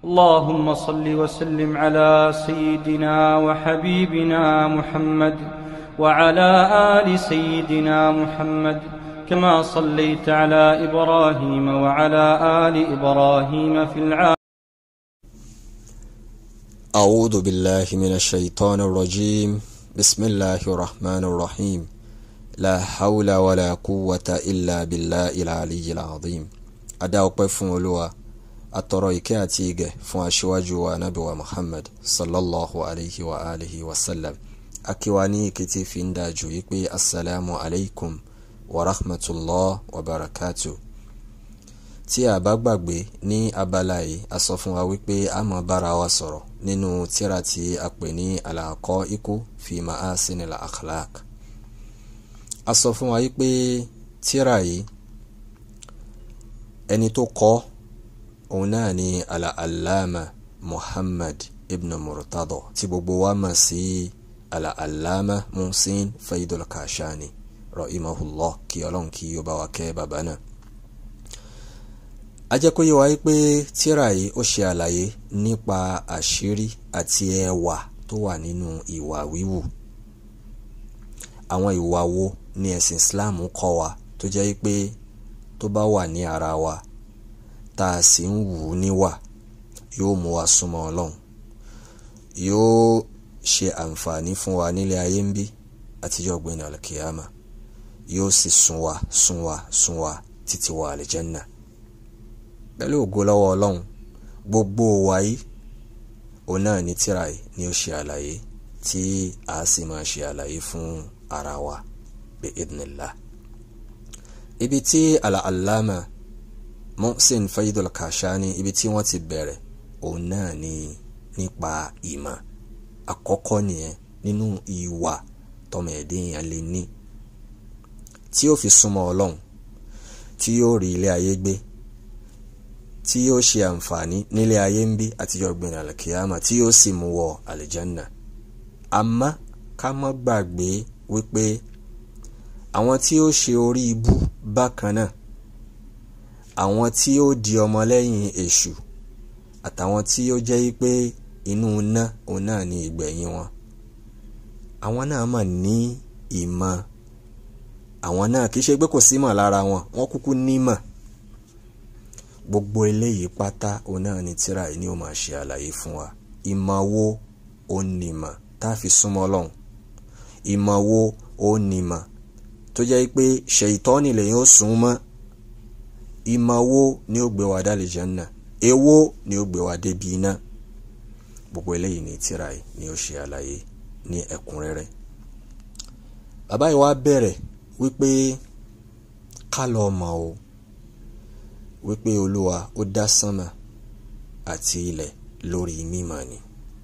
اللهم صل وسلم على سيدنا وحبيبنا محمد وعلى ال سيدنا محمد كما صليت على ابراهيم وعلى ال ابراهيم في العالمين أعوذ بالله من الشيطان الرجيم بسم الله الرحمن الرحيم لا حول ولا قوة إلا بالله العلي العظيم adá ọpẹ́ fún olúwa atọrọ ìkẹ́ àti ìgẹ̀ fún aṣíwájú wa nabi wa muhammad sallallahu alayhi wa alihi wa sallam akíwa ní ìkẹtì fi ń dájú wípé assalamu alaikum wa rahmatullah wa barakatuh tí a bá gbàgbé ní abala yìí a sọ fún wa wípé a máa bára wa sọ̀rọ̀ nínú tírà tí a pè ní al-Haqa'iqu fi ma'asinil akhlaq a sọ fún wa wípé tírà yìí ẹni tó kọ òun náà ni al-Allama Muhammad ibn Murtada tí gbogbo wa mọ̀ sí al-Allama Muhsin Faidul Kashani rahimahullah kí ọlọ́run kí ó bá wa kẹ́ bàbá náà ajẹ́kóyè wáyé pé tírà yìí ó ṣe àlàyé nípa àṣírí àti ẹwà tó wà nínú ìwà wíwù àwọn ìwà wo ni ẹ̀sìn Islam kọ́ wa tó jẹ́ pé tó bá wà ní ara wa tá a sì ń wù ú níwà yóò mú wa súnmọ́ Ọlọ́run yóò ṣe àǹfààní fún wa nílé ayé ń bí àtijọ́ gbẹ̀nà alkiyama yóò sì sún wa sún wa sún wa títí wọ àlìjẹ́nnà pẹ̀lú ògo lọ́wọ́ ọlọ́run gbogbo wa yìí òun náà ní tírà yìí ni ó ṣe àlàyé tí a sì máa ṣe àlàyé fún ara wa bí idnillah ibi tí al-allama Muhsin Faidul Kashani ibi tí wọ́n ti bẹ̀rẹ̀ òun náà ní nípa ìmọ̀ àkọ́kọ́ nìyẹn nínú ìwà tọmọ ẹ̀dẹ́yìn lè ní tí ó fi súnmọ́ ọlọ́run tí yóò rí ilé ayé gbé tí yóò ṣe àǹfààní nílé ayé ń bí àtijọ́ gbẹ̀rẹ̀ àlùkìyàmà tí yóò sì mú wọ àlìjánà àmọ́ ká má gbàgbé wípé àwọn tí ó ṣe orí ibú bákan náà àwọn tí ó di ọmọlẹ́yìn èṣù àtàwọn tí ó jẹ́ wípé inú iná òun náà ní ìgbẹ̀yìn wọn àwọn náà mà ní ìmọ̀ àwọn náà kì í ṣe pé kò símọ̀ lára wọn wọ́n kúkú nímọ̀ gbogbo eléyìí pátá òun náà ni tíra yìí ni ó máa ṣe àlàyé fún wa ìmọ̀ wo ó nímọ̀ tá a fi súnmọ́ Ọlọ́run ìmọ̀ wo ó nímọ̀ tó jẹ́ pé ṣèyítọ́nì lèyìn ó sún mọ́ ìmọ̀ wo ni ó gbé wa dálé Jánnà èwo ni ó gbé wa débi iná gbogbo eléyìí ni tíra yìí ni ó ṣe àlàyé ní ẹ̀kúnrẹ́rẹ́ bàbá yìí wá bẹ̀rẹ̀ wípé ká lọ mọ̀ o wípé olúwa ó dá sánmà àti ilẹ̀ lórí mímọ̀ ni.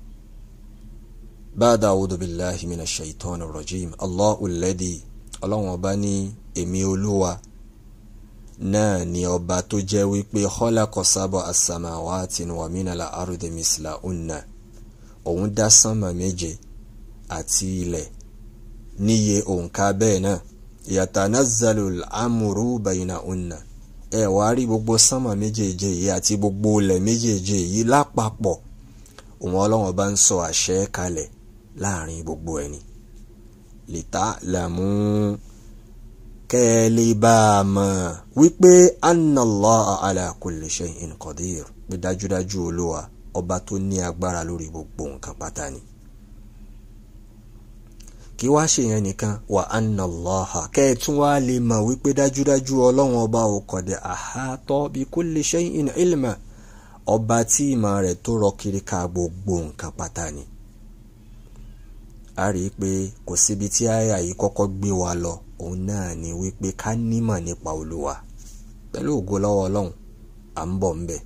báàdà a'udhu billahi minash shaitani rajim allahu alladhi ọlọ́wọ́n ọba ní èmi olúwa náà ni ọba tó jẹ́ wípé khalaqa sab'a as-samawati wa minal ardi mislahunna òun dá sánmà méje àti ilẹ̀ níye òǹkà bẹ́ẹ̀ náà yatanazzalu al-amru baynahunna ẹ wá rí gbogbo sánmà méjèèje yìí àti gbogbo ilẹ̀ méjèèje yìí lápapọ̀ òun ọlọ́wọ́n bá ń sọ àṣẹ kalẹ̀ láàrin gbogbo ẹni lìtá làmú kẹ́ ẹ lè bá a mọ̀ wípé anna Allaha ala kulli shay'in qadir pé dájúdájú olúwa ọba tó ní agbára lórí gbogbo nǹkan pátá ni kí wá ṣe yẹn nìkan wà anna Allaha kẹ́ ẹ tún wá lè mọ̀ wípé dájúdájú ọlọ́run ọba ò qad ahata bi kulli shay'in ilma ọba tí ìmọ̀ rẹ̀ tó rọ kiri ká gbogbo nǹkan pátá ni. a rí i pé kò síbi tí àyà yìí kọ́kọ́ gbé wa lọ òun náà ni wípé ká nímọ̀ nípa olúwa pẹ̀lú ògo lọ́wọ́ ọlọ́run à ń bọ̀ ń bẹ̀.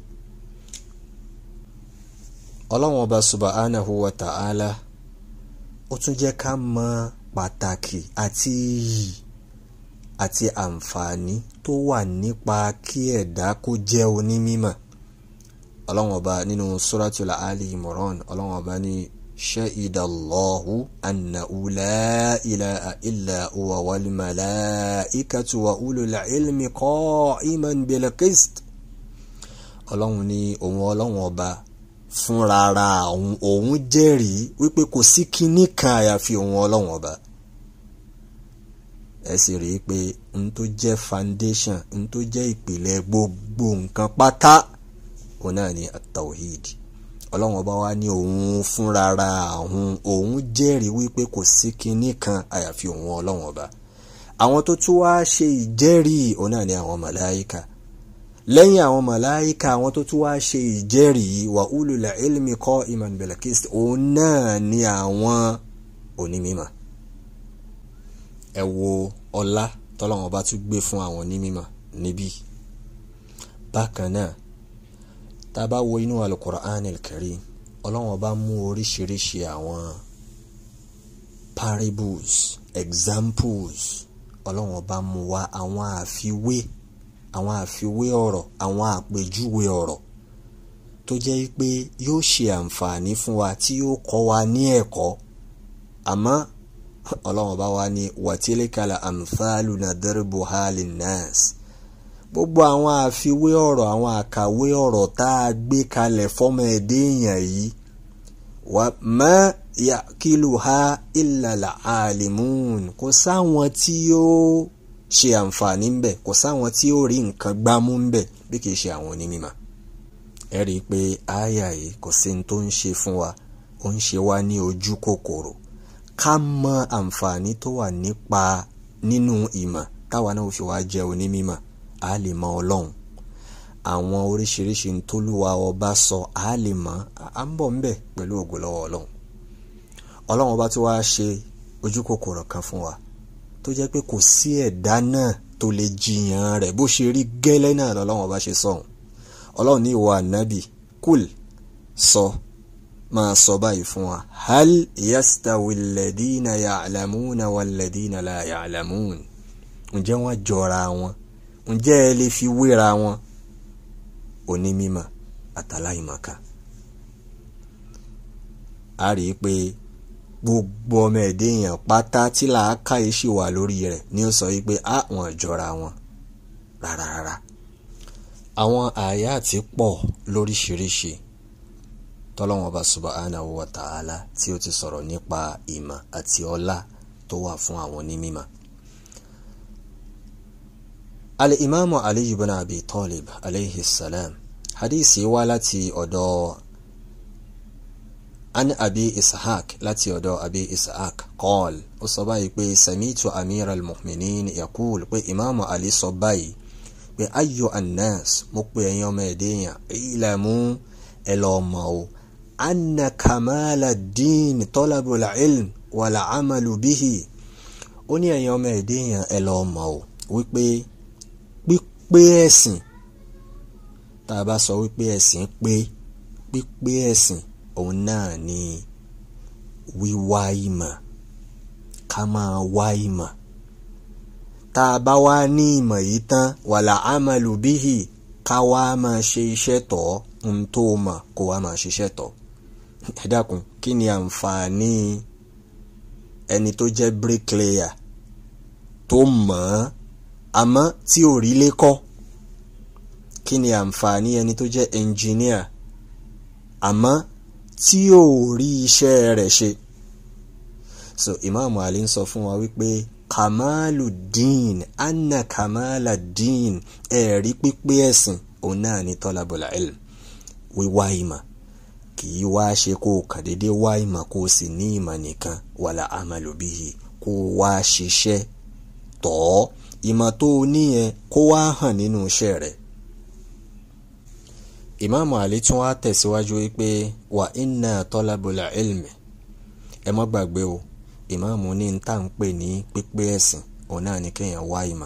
ọlọ́run ọba subhanahu wa ta'ala ó tún jẹ́ ká mọ pàtàkì àti iyì àti àǹfààní tó wà nípa kí ẹ̀dá kó jẹ́ onímímọ̀ ọlọ́run ọba nínú suratul ali imran ọlọ́run ọba ní shahidallahu annahu la ilaha illa huwa wal malaikatu wa ulul ilmi qa'iman bil qist ọlọ́run ní òun ọlọ́run ọba fúnrara òun òun jẹ́rìí wípé kò sí kinní kan àyàfi òun ọlọ́run ọba ẹ sì rí i pé n tó jẹ́ foundation n tó jẹ́ ìpìlẹ̀ gbogbo nǹkan pátá òun náà ni at-tawhid ọlọ́run ọba wa ní òun fúnrara òun òun jẹ́rìí wípé kò sí kinní kan àyàfi òun ọlọ́run ọba àwọn tó tún wá ṣe ìjẹ́rìí òun náà ni àwọn màláíkà lẹ́yìn àwọn màláíkà àwọn tó tún wá ṣe ìjẹ́rìí wa ulul ilmi qa'iman bil qist òun náà ni àwọn onímímọ̀ ẹ wo ọlá tọ́lọ́wọ́n bá tún gbé fún àwọn onímímọ̀ níbí bákan náà tá a bá wo inú al-Qur'an al-Karim ọlọ́wọ́n bá mú oríṣiríṣi àwọn parables examples ọlọ́wọ́n bá mú wá àwọn àfiwé àwọn àfiwé ọ̀rọ̀ àwọn àpèjúwe ọ̀rọ̀ tó jẹ́ pé yóò ṣe àǹfààní fún wa tí yóò kọ́ wa ní ẹ̀kọ́ àmọ́ ọlọ́run bá wá ní wàtílíkàlà amthalu nadribuha linnas gbogbo àwọn àfiwé ọ̀rọ̀ àwọn àkàwé ọ̀rọ̀ tá a gbé kalẹ̀ fọ́mọ ẹ̀dẹ́ èèyàn yìí wà má yakiluha illa al-alimun kò sáwọn tí yóò ṣe àǹfààní ń bẹ kò sáwọn tí ó rí nǹkan gbámú ń bẹ bí kìí ṣe àwọn onímọ̀ ẹ rí i pé àyà yìí kò sí ní tó ń ṣe fún wa ó ń ṣe wá ní ojú kòkòrò ká mọ àǹfààní tó wà nípa nínú ìmọ̀ táwa náà fi wá jẹ́ onímọ̀ á lè mọ ọlọ́run àwọn oríṣiríṣi ntólúwa ọba sọ á lè mọ à ń bọ̀ ń bẹ̀ pẹ̀lú ògo lọ́wọ́ ọlọ́run ọlọ́run ọba tí wàá ṣe ojú kòkòrò kan fún wa tó jẹ́ pé kò sí ẹ̀dá náà tó lè jiyàn rẹ̀ bó ṣe rí gẹ́lẹ́ náà lọ́lọ́run ọba ṣe sọ̀hún ọlọ́run ní ìwọ ànábì kúl sọ máa sọ báyìí fún wa hal yastawi alladhina ya'lamuna walladhina la ya'lamun ǹjẹ́ wọ́n jọra wọn ǹjẹ́ ẹ lè fi wéra wọn onímímọ̀ àtàláìmọ̀ká a rí i pé gbogbo ọmọ ẹ̀dẹ́ èèyàn pátá tí làákàyè ṣì wà lórí rẹ̀ ni ó sọ wípé a wọn jọra wọn rárá rárá àwọn àyà àti pọ̀ lóríṣiríṣi tọ́lọ́wọ́n ọba subhanahu wa ta'ala tí ó ti sọ̀rọ̀ nípa ìmọ̀ àti ọlá tó wà fún àwọn onímọ̀. al-imaamu ali ibn abi talib alayhi salam hadisi wá láti ọ̀dọ̀ an abi ishaq láti ọ̀dọ̀ abi ishaq qal ó sọ báyìí pé samitu amir al-mu'minin yakul pé imaamu ali sọ báyìí pé ayo annas mo pe ẹ̀yin ọmọ ẹ̀dẹ́yàn ilamu ẹ lọ́ọ́ mọ̀ o anna kamala din tọ́lábùlà ilm wàlà amalu bihi ó ní ẹ̀yin ọmọ ẹ̀dẹ́yàn ẹ lọ́ọ́ mọ̀ o wípé pípé ẹ̀sìn tá a bá sọ wípé ẹ̀sìn pé pípé ẹ̀sìn òun náà ni wíwá ìmọ̀ ká máa wá ìmọ̀ tá a bá wá ní ìmọ̀ yìí tán wàlà amalu bihi ká wá máa ṣe iṣẹ́ tọ̀ ohun tó mọ̀ kó wá máa ṣiṣẹ́ tọ̀ ẹ dákun kí ni àǹfààní ẹni tó jẹ́ bricklayer tó mọ̀ ọ́ àmọ́ tí ò rí lé kọ́ kí ni àǹfààní ẹni tó jẹ́ engineer àmọ́ tí ò rí iṣẹ́ rẹ̀ ṣe so Imam Ali ń sọ fún wa wípé kamalu din anna kamala din ẹ̀rí pípé ẹ̀sìn òun náà ni tọ́lábọ̀lá ilm wíwá ìmọ̀ kì í wá ṣe kó o kàn déédé wá ìmọ̀ kó o sì ní ìmọ̀ nìkan wàlà amalu bihi kó o wá ṣiṣẹ́ tọ̀ ọ́ ìmọ̀ tó o níyẹn kó wá hàn nínú iṣẹ́ rẹ̀. ìmáàmù àlí tún wá tẹ̀síwájú wípé wà inna tọ́lábọ̀lá ilmi ẹ má gbàgbé o ìmáàmù ní n tá à ń pè ní pípé ẹ̀sìn òun náà ni kéèyàn wá ìmọ̀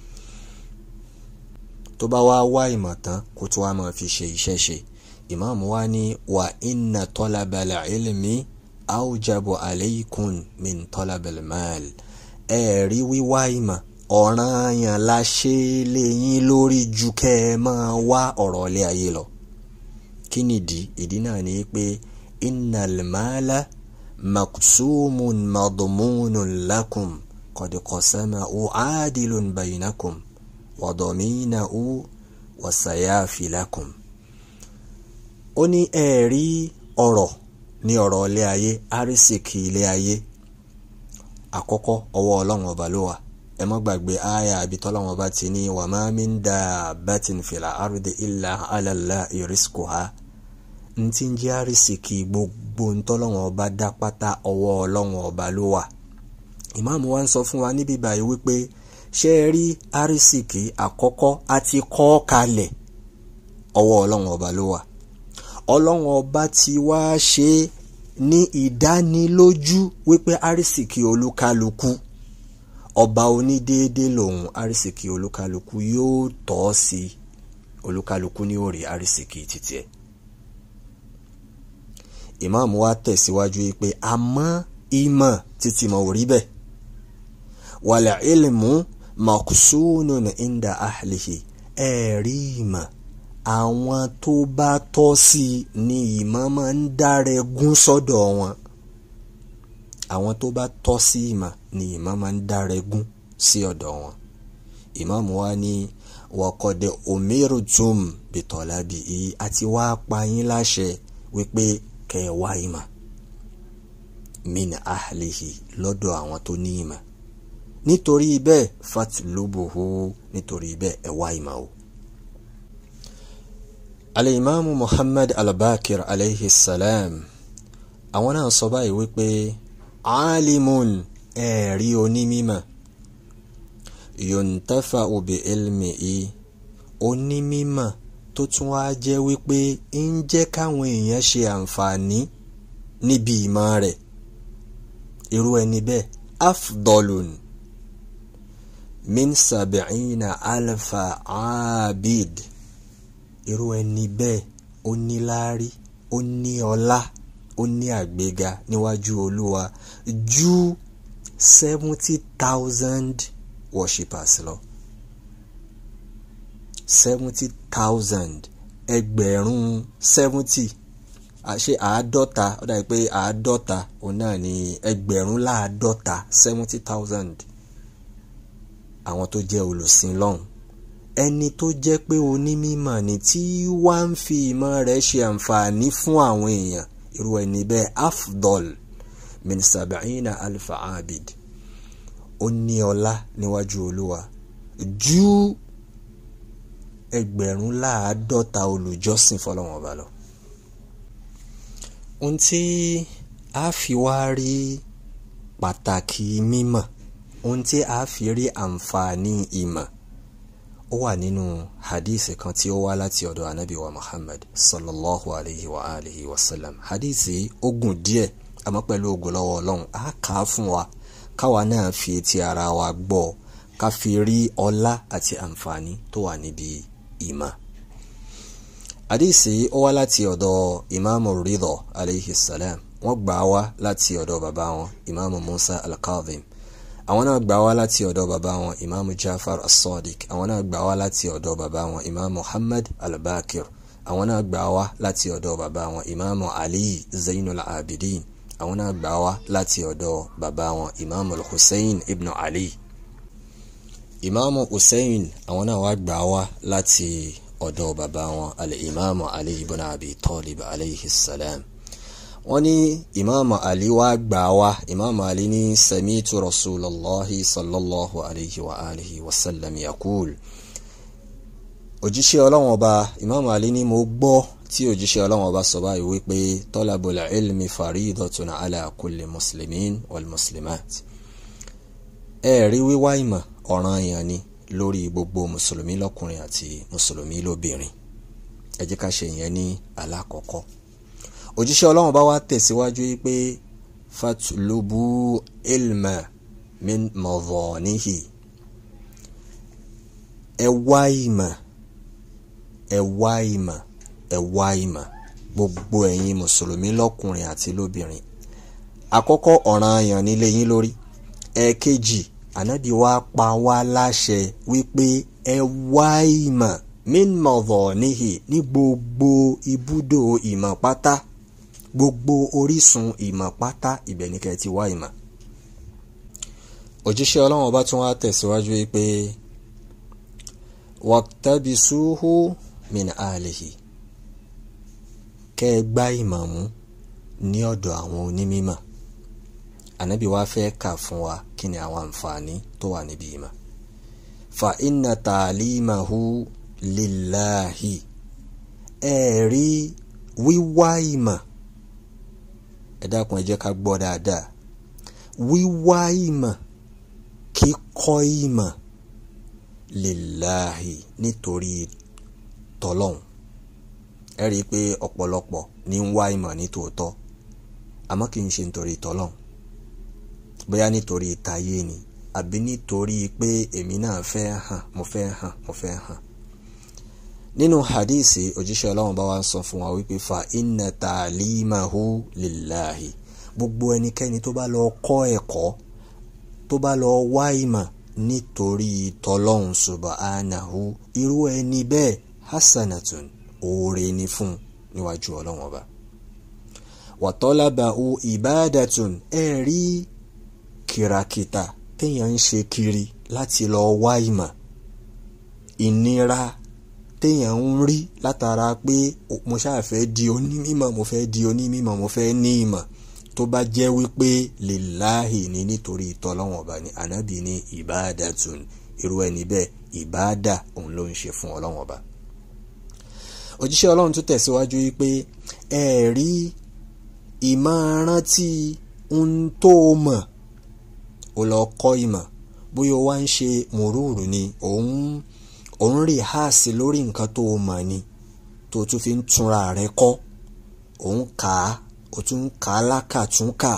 tó bá wá wá ìmọ̀ tán kó tó wá máa fi ṣe iṣẹ́ ṣe ìmáàmù wa ní wà inna tọ́lábàlà ilmi awjabu alaykum min tọ́lábàlà mal ẹ rí wíwá ìmọ̀ ọ̀ranyàn la ṣe lé yín lórí ju kẹ́ ẹ máa wá ọ̀rọ̀ ilé ayé lọ kí nìdí ìdí náà ni pé innal mala maqsumun madmunun lakum qad qasamahu adilun baynakum wa daminahu wa sayafi lakum ó ní ẹ̀rí ọ̀rọ̀ ní ọ̀rọ̀ ilé ayé arísìkì ilé ayé àkọ́kọ́ ọwọ́ ọlọ́run ọba ló wà ẹ má gbàgbé àyà àbí tọ́lọ́run ọba ti ní wa ma min dabbatin fil ardi illa ala Allahi rizquha ntí ń jẹ́ arísìkì gbogbo ntọ́lọ́run ọba dá pátá ọwọ́ ọlọ́run ọba ló wà ìmáàmù wa ń sọ fún wa níbí báyìí wípé ṣé ẹ rí arísìkì àkọ́kọ́ àti kọ́ kalẹ̀ ọwọ́ ọlọ́run ọba ló wà ọlọ́run ọba ti wá ṣe ní ìdánilójú wípé arísìkì olúkálukú ọba onídéédé lòun arísìkì olúkálukú yóò tọ́ sí olúkálukú ní òrì arísìkì títí ẹ̀ ìmáàmù wa tẹ̀síwájú wípé àmọ́ ìmọ̀ títí mọ̀ ò rí bẹ́ẹ̀ wàlẹ̀ ilmu makusunun inda ahlihi ẹ̀rí ìmọ̀ àwọn tó bá tọ́ sí i ni ìmọ̀ máa ń dárẹ́gún sọ́dọ̀ wọn àwọn tó bá tọ́ sí ìmọ̀ ni ìmọ̀ máa ń dárẹ́gún sí ọ̀dọ̀ wọn ìmáàmù wa ní wọ́kọ̀dẹ̀ omirutum bitọ́lábì yìí àti wá pa yín láṣẹ wípé kẹ́ ẹ wá ìmọ̀ min ahlihi lọ́dọ̀ àwọn tó ní ìmọ̀ nítorí bẹ́ẹ̀ fatlubuhu nítorí bẹ́ẹ̀ ẹ wá ìmọ̀ o. alimami muhammad al-bakir alayhi salam àwọn náà sọ báyìí wípé alimun ẹ̀rí onímímọ̀ yontafa obi ilmi i onímímọ̀ tó tún wá jẹ́ wípé ń jẹ́ káwọn èèyàn ṣe àǹfààní níbi ìmọ̀ rẹ̀ irú ẹni bẹ́ẹ̀ afdolun min sabi'ina alfa abid irú ẹni bẹ́ẹ̀ ó ní láárí ó ní ọlá ó ní àgbéga níwájú olúwa ju seventy thousand worshippers lọ seventy thousand ẹgbẹ̀rún seventy àṣe àádọ́ta ó dàbí pé àádọ́ta òun náà ní ẹgbẹ̀rún láàádọ́ta seventy thousand àwọn tó jẹ́ olùsìn lọ́hùn ẹni tó jẹ́ pé onímọ̀ ni tí wá ń fi ìmọ̀ rẹ̀ ṣe àǹfààní fún àwọn èèyàn irú ẹni bẹ́ẹ̀ afdol min sab'ina alfa abid ó ní ọlá níwájú olúwa ju ẹgbẹ̀rún láàádọ́ta olùjọ́sìn fọlọ́wọ́n ọba lọ ohun tí a fi wá rí pàtàkì mímọ̀ ohun tí a fi rí àǹfààní ìmọ̀ ó wà nínú hadith kan tí ó wá láti ọ̀dọ̀ anabi wa muhammad sallallahu alayhi wa alihi wa sallam hadith ó gùn díẹ̀ àmọ́ pẹ̀lú ògo lọ́wọ́ ọlọ́run á kà á fún wa káwa náà fi etí ara wa gbọ́ ká fi rí ọlá àti àǹfààní tó wà níbi ìmọ̀ àdìsí ó wá láti ọ̀dọ̀ ìmáàmù ridọ aleyhi salam wọ́n gbà wá láti ọ̀dọ̀ bàbá wọn ìmáàmù musa al-kadhim àwọn náà gbà wá láti ọ̀dọ̀ bàbá wọn ìmáàmù jafar as-sadiq àwọn náà gbà wá láti ọ̀dọ̀ bàbá wọn ìmáàmù muhammad al-bakir àwọn náà gbà wá láti ọ̀dọ̀ bàbá wọn ìmáàmù ali zainul abidin àwọn náà gbà wá láti ọ̀dọ̀ bàbá wọn ìmáàmù hussein ibn ali ìmáàmù hussein àwọn náà wá gbà wá láti ọ̀dọ̀ bàbá wọn al-imaamu ali ibn abi talib alayhi salam wọ́n ní ìmáàmù ali wá gbà wá ìmáàmù ali ní samitu rasulallahi sallallahu alayhi wa alihi wa sallam yakul òjíṣẹ́ ọlọ́wọ́n ọba ìmáàmù ali ní mo gbọ́ tí òjíṣẹ́ ọlọ́wọ́n ọba sọ báyìí wípé talabul ilmi faridatun ala kulli muslimin wal muslimat ẹ̀ẹ́rí wíwá ìmọ̀ ọ̀ranyàn ni lórí gbogbo mùsùlùmí lọ́kùnrin àti mùsùlùmí lóbìnrin ẹ jẹ́ ká ṣe ìyẹn ní alákọ̀ọ́kọ́ òjíṣẹ́ ọlọ́run bá wá tẹ̀síwájú pé fatulubu ilma min mọ̀vọ̀nihi ẹ wá ìmọ̀ ẹ wá ìmọ̀ ẹ wá ìmọ̀ gbogbo ẹ̀yin mùsùlùmí lọ́kùnrin àti lóbìnrin àkọ́kọ́ ọ̀ranyàn nílé yín lórí ẹ̀ẹ̀kejì ànábì wa pa wá láṣẹ wípé ẹ wá ìmọ̀ min madhanihi ní gbogbo ibùdó ìmọ̀ pátá gbogbo orísun ìmọ̀ pátá ibẹ̀ ní kẹ́ ti wá ìmọ̀. òjíṣẹ́ ọlọ́run ọba tún wá tẹ̀síwájú wípé waqtabisuhu min ahlihi kẹ́ ẹ gbá ìmọ̀ mú ní ọ̀dọ̀ àwọn onímọ̀ ànábì wa fẹ́ kà fún wa kí ni àwọn àǹfààní tó wà níbi ìmọ̀ fa inna ta'limahu lillahi ẹ rí wíwá ìmọ̀ ẹ dákun ẹ jẹ́ ká gbọ́ dáadáa wíwá ìmọ̀ kíkọ́ ìmọ̀ lillahi nítorí tọlọ́hun ẹ rí i pé ọ̀pọ̀lọpọ̀ ní ń wá ìmọ̀ ní tòótọ́ àmọ́ kì í ṣe nítorí tọlọ́hun bóyá nítorí ìtayé ni àbí nítorí pé èmi náà fẹ́ hàn mo fẹ́ hàn mo fẹ́ hàn nínú hadisi òjíṣẹ́ ọlọ́run bá wa ń sọ fún wa wípé fa inna ta'limahu lillahi gbogbo ẹnikẹ́ni tó bá lọ kọ́ ẹ̀kọ́ tó bá lọ wá ìmọ̀ nítorí tọlọ́hun subhanahu irú ẹni bẹ́ẹ̀ hasanatun oore ni fún níwájú ọlọ́run ọba wa talabahu ibadatun ẹ̀ rí kìràkìtà téèyàn ń ṣe kiri láti lọ wá ìmọ̀ ìnira téèyàn ń rí látara pé mo ṣáà fẹ́ di onímọ̀ mo fẹ́ di onímọ̀ mo fẹ́ ní ìmọ̀ tó bá jẹ́ wípé lillahi ní nítorí ìtọ́lọ́wọ̀n ọba ní ànábì ní ìbáàdàtún irú ẹni bẹ́ẹ̀ ìbáàdà òun ló ń ṣe fún ọlọ́wọ̀n ọba. òjíṣẹ́ ọlọ́run tún tẹ̀síwájú wípé ẹ rí ìmọ̀-rántí ń tó mọ̀ ó lọ kọ́ ìmọ̀ bóyá ó wá ń ṣe mùrúùrù ni òun òun rí háàsì lórí nǹkan tó mọ̀ ni tó tún fi ń túnra rẹ̀ kọ́ òun kà á ó tún kà á lákàtúnkà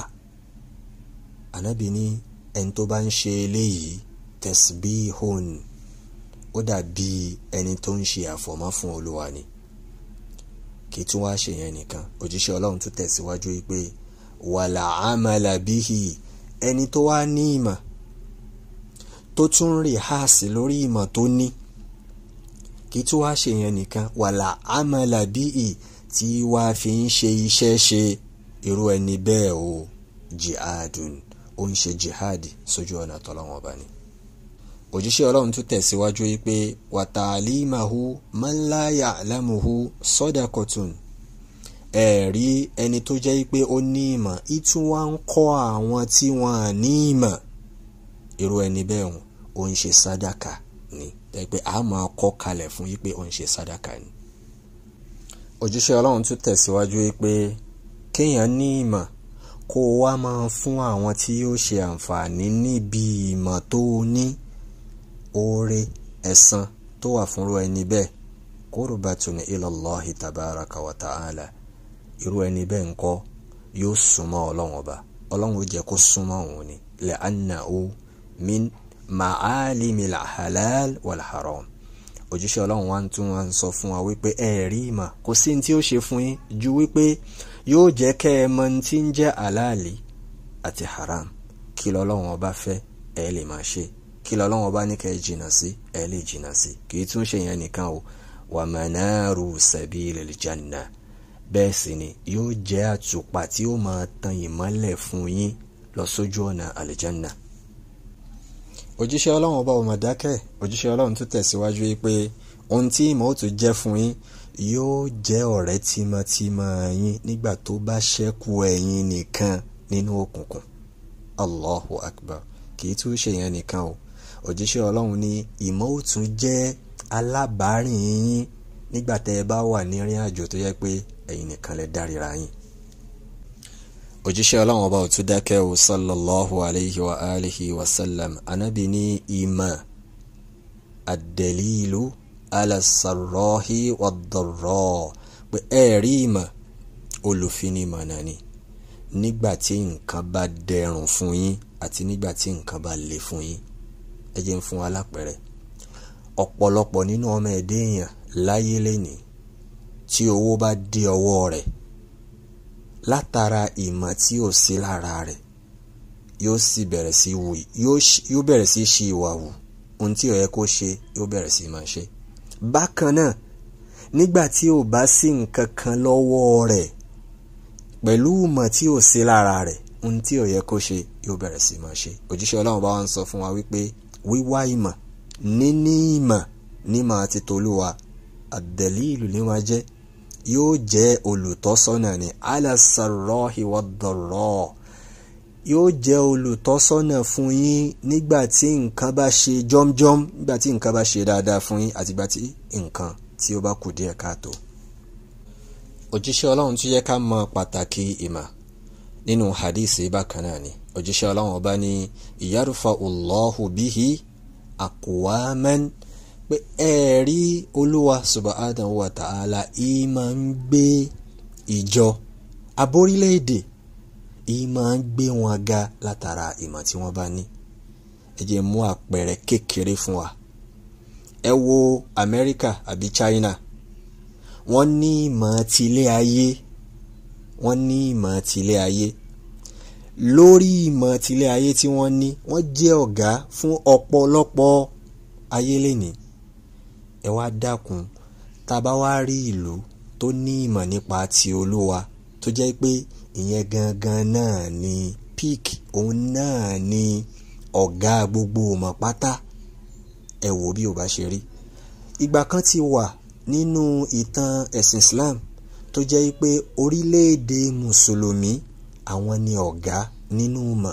ànábì ní ẹni tó bá ń ṣe eléyìí tasbihun ó dàbí ẹni tó ń ṣe àfọ̀mọ́ fún olúwa ni kì í tún wá ṣe yẹn nìkan òjíṣẹ́ ọlọ́run tún tẹ̀síwájú pé wàlà àmàlà bíhì ẹni tó wá ní ìmọ̀ tó tún rí háàsì lórí ìmọ̀ tó ní kì í tún wá ṣe yẹn nìkan wàlà àmàlà bíhì tí wàá fi ń ṣe iṣẹ́ ṣe irú ẹni bẹ́ẹ̀ o jihadun ó ń ṣe jihad sójú ọ̀nà tọ́lọ́wọ́n ọba ni. òjíṣẹ́ ọlọ́run tún tẹ̀síwájú pé wa ta'limahu man la ya'lamuhu sadaqatun ẹ̀rí ẹni tó jẹ́ pé ó ní ìmọ̀ ìtún wá ń kọ́ àwọn tí wọ́n á ní ìmọ̀ irú ẹni bẹ́ẹ̀ ó ń ṣe sádàkà ni pé a máa kọ́ kalẹ̀ fún yí pé ó ń ṣe sádàkà ni òjíṣẹ́ ọlọ́run tún tẹ̀síwájú pé kéèyàn ní ìmọ̀ kó o wá máa fún àwọn tí yóò ṣe àǹfààní níbi ìmọ̀ tó o ní oore ẹ̀san tó wà fúnrú ẹni bẹ́ẹ̀ qurbatun ilallahi tabaraka wa ta'ala irú ẹni bẹ́ẹ̀ ńkọ́ yóò súnmọ́ ọlọ́run ọba ọlọ́run ó jẹ́ kó súnmọ́ òun ni li'annahu min ma'alimil halal wal haram òjíṣẹ́ ọlọ́run wa tún wá ń sọ fún wa wípé ẹ rí ìmọ̀ kò sí ní tí ó ṣe fún yín ju wípé yóò jẹ́ kẹ́ ẹ mọ ní tí ń jẹ́ àlàálì àti haram kí lọ́lọ́run ọba fẹ́ ẹ lè máa ṣe kí lọ́lọ́run ọba ní kẹ́ ẹ jìnnà sí ẹ lè jìnnà sí kì í tún ṣe yẹn nìkan o wa manaru sabilil janna bẹ́ẹ̀ sì ni yóò jẹ́ àtùpà tí ó máa tan ìmọ́lẹ̀ fún yín lọ sójú ọ̀nà àlìjánná òjíṣẹ́ ọlọ́run ọba ọmọ dákẹ́ òjíṣẹ́ ọlọ́run tún tẹ̀síwájú pé ohun tí ìmọ̀ ó tún jẹ́ fún yín yóò jẹ́ ọ̀rẹ́ tímọ́tímọ́ yín nígbà tó bá ṣẹ́kù ẹ̀yin nìkan nínú òkùnkùn allahu akbar kì í tún ṣe yẹn nìkan o òjíṣẹ́ ọlọ́run ní ìmọ̀ ó tún jẹ́ alábàárìn yín nígbà tẹ́ ẹ bá wà ní ìrìn àjò tó yẹ pé ẹ̀yin nìkan lẹ dárìíra yín òjíṣẹ́ ọlọ́run ọba ò tún dákẹ́ o sallallahu alayhi wa alihi wa sallam anabi ní ìmọ̀ ad-dalilu ala sarrahi wad-darra pé ẹ̀rí ìmọ̀ olùfinimọ̀ náà ni nígbà tí nǹkan bá dẹrùn fún yín àti nígbà tí nǹkan bá le fún yín ẹ jẹ́ ń fún wa lápẹẹrẹ ọ̀pọ̀lọpọ̀ nínú ọmọ ẹ̀dẹ́ èèyàn láyé lẹ́nìí tí owó bá dé ọwọ́ rẹ̀ látara ìmọ̀ tí ò sí lára rẹ̀ yóò sì bẹ̀rẹ̀ sí wù yóò bẹ̀rẹ̀ sí ṣe ìwà wù ohun tí ó yẹ kó ṣe yóò bẹ̀rẹ̀ sí máa ṣe. bákan náà nígbà tí ò bá sí nǹkan kan lọ́wọ́ rẹ̀ pẹ̀lú ìmọ̀ tí ò sí lára rẹ̀ ohun tí ó yẹ kó ṣe yóò bẹ̀rẹ̀ sí máa ṣe. òjíṣẹ́ ọlọ́run bá wa ń sọ fún wa wípé wíwá ìmọ̀ níní ìmọ̀ nímọ̀ àti tolúwa àdẹ̀lí ìlú ní máa jẹ́ yóò jẹ́ olùtọ́sọ́nà ní alasarọ́hi wọ́dọ̀rọ́ yóò jẹ́ olùtọ́sọ́nà fún yín nígbà tí nǹkan bá ṣe jọ́mjọ́m nígbà tí nǹkan bá ṣe dáadáa fún yín àtìgbà tí nǹkan tí ó bá kù díẹ̀ káàtó. òjíṣẹ́ ọlọ́run tún yẹ ká mọ pàtàkì ìmọ̀ nínú hadisi bákan náà ni òjíṣẹ́ ọlọ́run ọba ní ìyárùfà Allahu bihi aqwaman pé ẹ̀ẹ́rí olúwa subhanahu wa ta'ala ìmọ̀ ń gbé ìjọ aborílẹ̀-èdè ìmọ̀ ń gbé wọn ga látara ìmọ̀ tí wọ́n bá ní ẹ jẹ́ mú àpẹẹrẹ kékeré fún wa ẹ wo Amẹ́ríkà àbí China wọ́n ní ìmọ̀ tilé ayé wọ́n ní ìmọ̀ tilé ayé lórí ìmọ̀ tilé ayé tí wọ́n ní wọ́n jẹ́ ọ̀gá fún ọ̀pọ̀lọpọ̀ ayé lénìí ẹ wá dákun tá a bá wá rí ìlú tó ní ìmọ̀ nípa ti olúwa tó jẹ́ pé ìyẹn gangan náà ni peak òun náà ni ọ̀gá gbogbo ọmọ pátá ẹ wò bí o bá ṣe rí ìgbà kan ti wà nínú ìtàn ẹ̀sìn Islam tó jẹ́ pé orílẹ̀-èdè mùsùlùmí àwọn ni ọ̀gá nínú ìmọ̀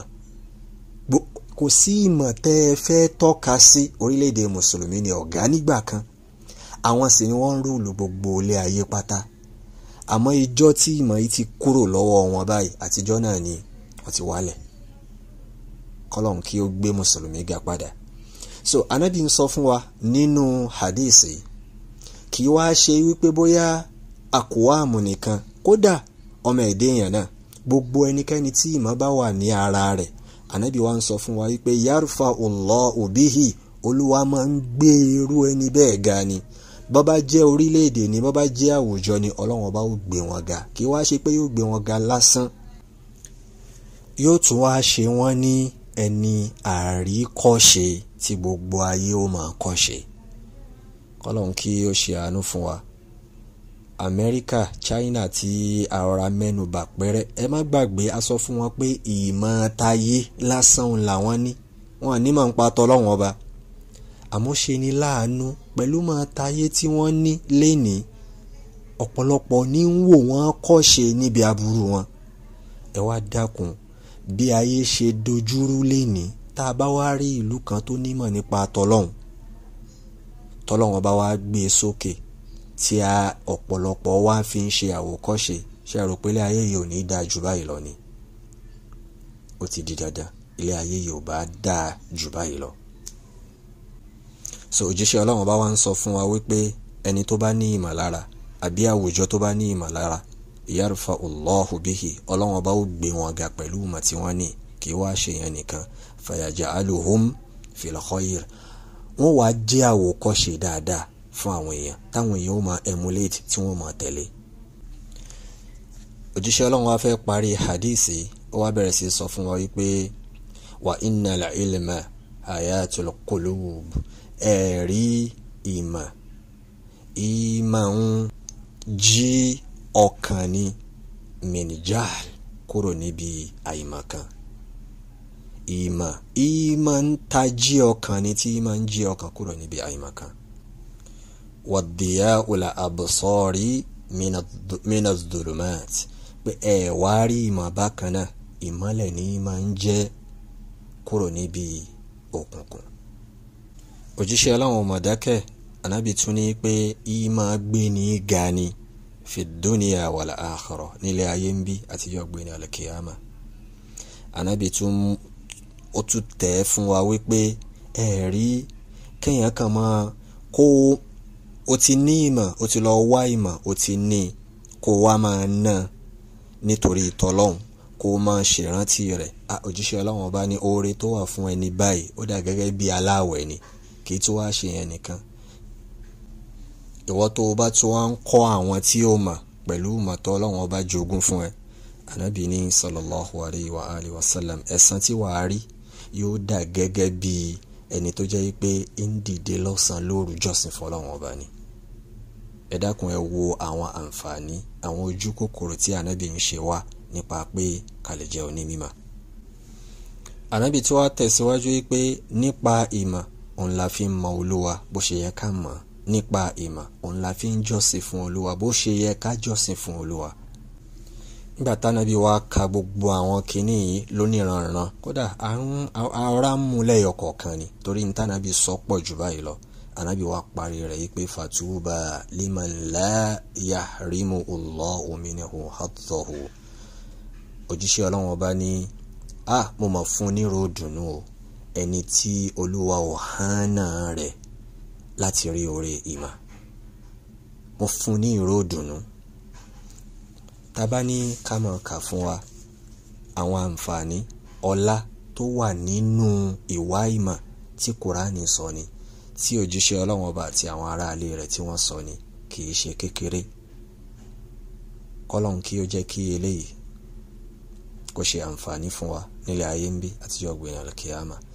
kò sí ìmọ̀ tẹ́ ẹ fẹ́ tọ́ka sí orílẹ̀-èdè mùsùlùmí ni ọ̀gá nígbà kan àwọn sì ni wọ́n ń rúùlù gbogbo ilé ayé pátá àmọ́ ìjọ́ tí ìmọ̀ yìí ti kúrò lọ́wọ́ wọn báyìí àtijọ́ náà ni wọ́n ti wálẹ̀ kọ́lọ́n kí ó gbé mùsùlùmí ga padà so anabi ń sọ fún wa nínú hadisi kì í wá ṣe wípé bóyá àkùwàmù nìkan kódà ọmọ ẹ̀dẹ́ èèyàn náà gbogbo ẹnikẹ́ni tí ìmọ̀ bá wà ní ara rẹ̀ anabi wa ń sọ fún wa wípé yarfa Allahu bihi olúwa máa ń gbé irú ẹni bẹ́ẹ̀ ga ni bó bá jẹ́ orílẹ̀-èdè ni bó bá jẹ́ àwùjọ ni ọlọ́run ọba ó gbé wọn ga kí wá ṣe pé yóò gbé wọn ga lásán yóò tún wá ṣe wọ́n ní ẹni àríkọ́ṣe tí gbogbo ayé ó máa kọ́ṣe kọ́lọ́n kí ó ṣe àánú fún wa Amẹ́ríkà China tí àrọ̀ra mẹ́nubà pẹ́rẹ́ ẹ má gbàgbé a sọ fún wọn pé ìmọ̀ tayé lásán làwọn ní wọn ní máa ń pa tọ́lọ́wọ́n ọba àmọ́ ṣe ni láàánú pẹ̀lú máa tayé tí wọ́n ní lénìí ọ̀pọ̀lọpọ̀ ní ń wò wọ́n kọ́ṣe níbi aburú wọn ẹ wá dákun bí ayé ṣe dojúrú lénìí tá a bá wá rí ìlú kan tó nímọ̀ nípa tọlọ́hun tọlọ́hun bá wá gbé e sókè tí a ọ̀pọ̀lọpọ̀ wá fi ń ṣe àwòkọ́ṣe ṣe rò pé ilé ayé yìí ò ní dáa jù báyìí lọ ni ó ti di dandan ilé ayé yìí ò bá dáa jù báyìí lọ so òjíṣẹ́ ọlọ́run bá wá ń sọ fún wa wípé ẹni tó bá ní ìmọ̀lára àbí àwùjọ tó bá ní ìmọ̀lára yarfa Allahu bihi ọlọ́run bá ó gbé wọn ga pẹ̀lú ìmọ̀ tí wọ́n ní kì í wá ṣe yẹn nìkan fayaj'aluhum fil khayr wọ́n wá jẹ́ àwòkọ́ṣe dáadáa fún àwọn èèyàn táwọn èèyàn ó máa emulate tí wọ́n máa tẹ̀lé òjíṣẹ́ ọlọ́run wá fẹ́ parí hadisi ó wá bẹ̀rẹ̀ sí sọ fún wa wípé wa innal ilma hayatul qulub ẹ̀rí ìmọ̀ ìmọ̀ ń jí ọkàn ní minijal kúrò níbi àìmọ̀kan ìmọ̀ ìmọ̀ ń tají ọkàn ní tí ìmọ̀ ń jí ọkàn kúrò níbi àìmọ̀kan wàdìyà ula absari minas dulumat pé ẹ wá rí ìmọ̀ bákan náà ìmọ̀lẹ̀ ní ìmọ̀ ń jẹ́ kúrò níbi òkùnkùn òjíṣẹ́ aláwọn ọmọdákẹ́ anábì tún ní pé ìmọ̀ gbé ní ga ni fi dúnìyà wal akhirah nílé ayé ń bí àtijọ́ gbé ní alkiyama anábì tún ó tún tẹ̀ fún wa wípé ẹ̀rí kéèyàn kan máa kó o ti ní ìmọ̀ o ti lọ wá ìmọ̀ o ti ní kó wá máa ná nítorí ìtọ́lọ́hún kó máa ṣèrántí rẹ̀ òjíṣẹ́ ọlọ́run ọba ní oore tó wà fún ẹni báyìí ó dà gẹ́gẹ́ bí aláwẹ̀ ni kì í tún wá ṣe yẹn nìkan ìwọ tó o bá tún wá ń kọ́ àwọn tí ó mọ̀ pẹ̀lú mọ̀tọ́ ọlọ́run ọba jogún fún ẹ anabi ní sallallahu alayhi wa alihi wa sallam ẹ̀san tí wàá rí yóò dà gẹ́gẹ́ bí ẹni tó jẹ́ pé ń dìde lọ́sàn-án lóru jọ́sìn fọlọ́run ọba ni ẹ dákun ẹ wo àwọn àǹfààní àwọn ojú kòkòrò tí anabi ń ṣe wá nípa pé kàlẹ̀ jẹ́ onímọ̀ anabi tí wàá tẹ̀síwájú pé nípa ìmọ̀ òun la fi ń mọ olúwa bó ṣe yẹ ká mọ̀ nípa ìmọ̀ òun la fi ń jọ́sìn fún olúwa bó ṣe yẹ ká jọ́sìn fún olúwa nígbà tánábì wa ka gbogbo àwọn kinní yìí lóníranran kódà ara ń mú lẹ́yọ kọ̀ọ̀kan ni torí ní tánábì sọ pọ̀ jù báyìí lọ ànábì wa parí rẹ̀ yìí pé fatuba liman la yahrimu Allahu minhu haddahu òjíṣẹ́ ọlọ́run ọba ní a mo mọ̀ fún nírò dùnú o ẹni tí olúwa ò hánà rẹ̀ láti rí oore ìmọ̀ mo fún ní ìró dùnú tábà ní ká máa kà fún wa àwọn àǹfààní ọlá tó wà nínú ìwá ìmọ̀ tí kùránì sọ ni tí òjíṣẹ́ ọlọ́run ọba àti àwọn aráalé rẹ̀ tí wọ́n sọ ni kì í ṣe kékeré kọ́lọ́n kí ó jẹ́ kí eléyìí kó ṣe àǹfààní fún wa nílẹ̀ ayé ń bí àtijọ́ gbìyànjú kíámà